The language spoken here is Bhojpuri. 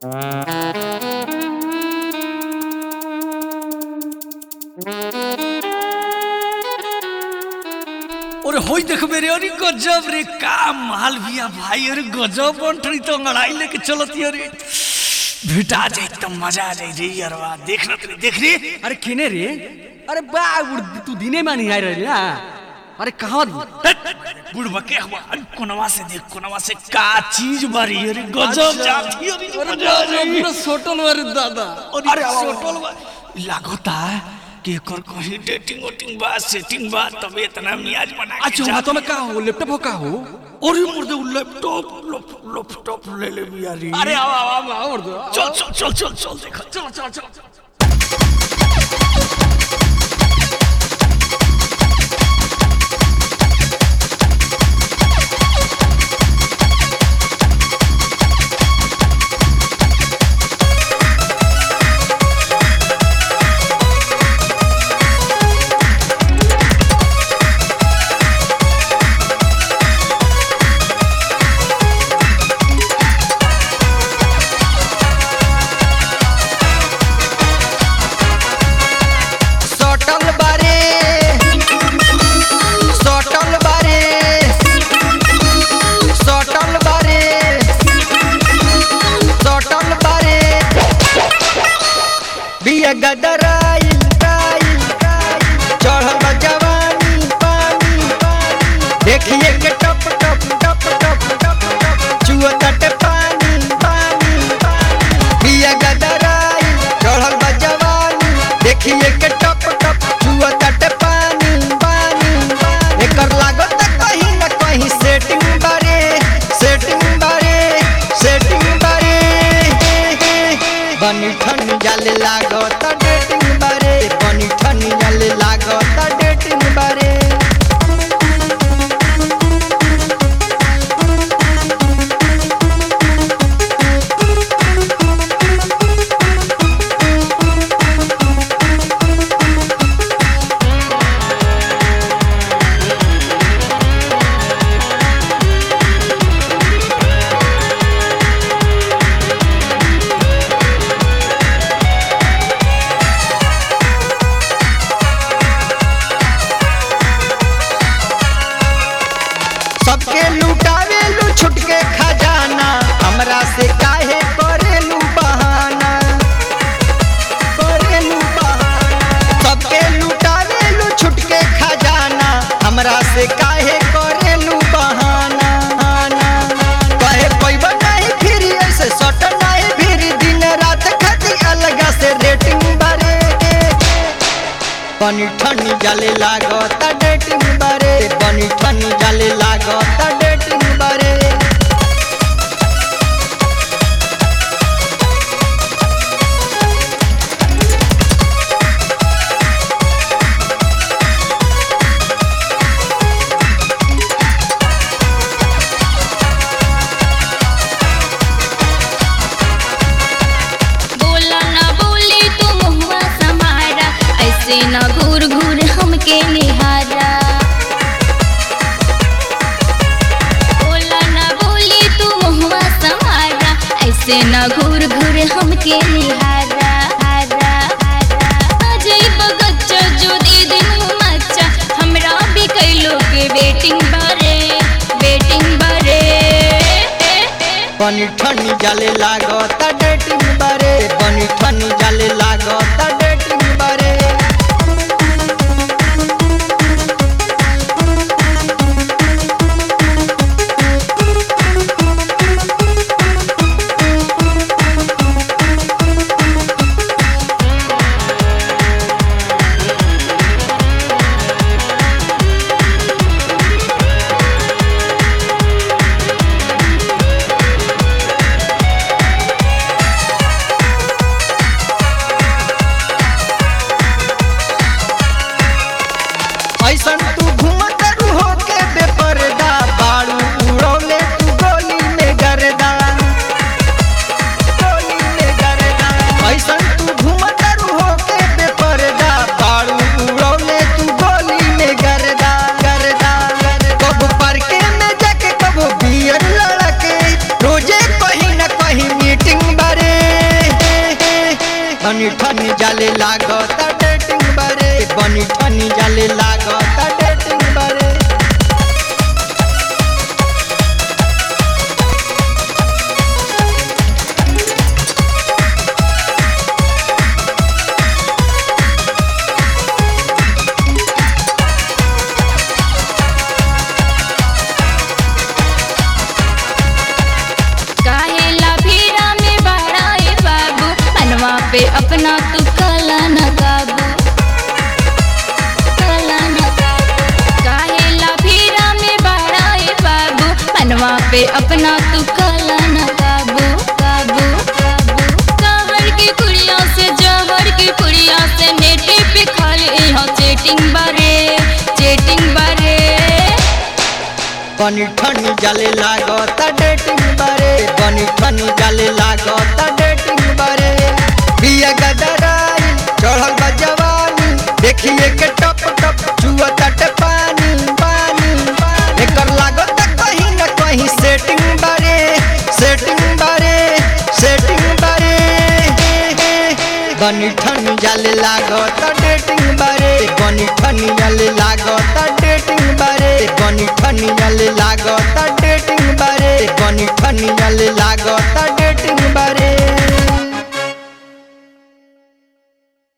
ওরে হই দেখবে রে अरे गजब रे का माल बिया भाई अरे गजब बंटरी तो लड़ाई लेके चलती अरे भेटा जाए तो मजा आ जाए रे यारवा देख ना तू देख रे अरे केने रे अरे बा उड़- तू दिने में नहीं आए रही ना अरे कहाँ बुढ़वा के हुआ अरे कोनवा से देख कोनवा से का चीज बारी अरे गजब जाती अरे मजा आ जाए सोटल वाले दादा अरे सोटल बा लागता कि एकर कहीं डेटिंग वोटिंग बा सेटिंग बा तब इतना मियाज बना के अच्छा जात हाथों में का हो लैपटॉप हो का हो अरे मुर्दे वो लैपटॉप लैपटॉप ले ले बिया रे अरे आओ आओ आओ आओ उड़ दो चल चल चल चल चल देखो चल चल चल सटल बारे सटल बारे सटल बारे सटल बारे बिया गदराइल राइल चढ़ल बा जवानी पानी देखिए के टप टप टप टप टप टप चुआ तटे पानी पानी बिया गदराइल चढ़ल बा जवानी देखिए के टप टप चुआ तटे पानी पानी एकर लागत कहीं न कहीं सेटिंग बारे सेटिंग बारे सेटिंग बारे बनी ठन जाले लागत डेटिंग बारे बनी ठन जाले लागत डेटिंग बारे सबके लुटावेलू छुटके खजाना हमरा से काहे करेलू बहाना करेलू बहाना सबके लुटावेलू छुटके खजाना हमरा से काहे करेलू बहाना कहे पैब नहीं फिर ऐसे सट नहीं फिर दिन रात खाती अलग से रेटिंग बारे बनी ठनी जाले लागत डेटिंग बारे बनी ठनी जाले लागत डेटिंग बारे बोला ना बोली तू मुहुआ समारा ऐसे ना घूर घूर हमके निहारा बोला ना बोली तू मुहुआ समारा ऐसे ना घूर घूर हमके निहारा हारा हारा अजय बगच्चा जो दे दिन मच्चा हमरा भी कैलो के बेटिंग बारे बेटिंग बारे बनी ठनी जाले लागत डेटिंग बारे बनी ठनी जाले लागत डेटिंग बारे बनी ठनी जाले लागत डेटिंग बारे बनी ठनी जाले लागत डेटिंग बारे काहेला भीड़ा में बड़ा ए बाबू मनवा पे अपना तू कला न काबू कला न काबू काहेला भीड़ा में बड़ा ए बाबू मनवा पे अपना तू कला न काबू काबू काबू कहर की कुड़िया से जहर की कुड़िया से नेटी पे खाली यहाँ चेटिंग बारे चेटिंग बारे बनी ठनी जाले लागत डेटिंग बारे बनी ठनी जाले लागत डेटिंग बारे बिया गदराई चढ़ल बा जवानी देखिए के टप टप चुअत पानी पानी एकर लागत कहीं न कहीं सेटिंग बारे सेटिंग बारे सेटिंग बारे बनी ठनी जाले लागत डेटिंग बारे बनी ठनी जाले लागत डेटिंग बारे बनी ठनी जाले लागत डेटिंग बारे बनी ठनी जाले लागत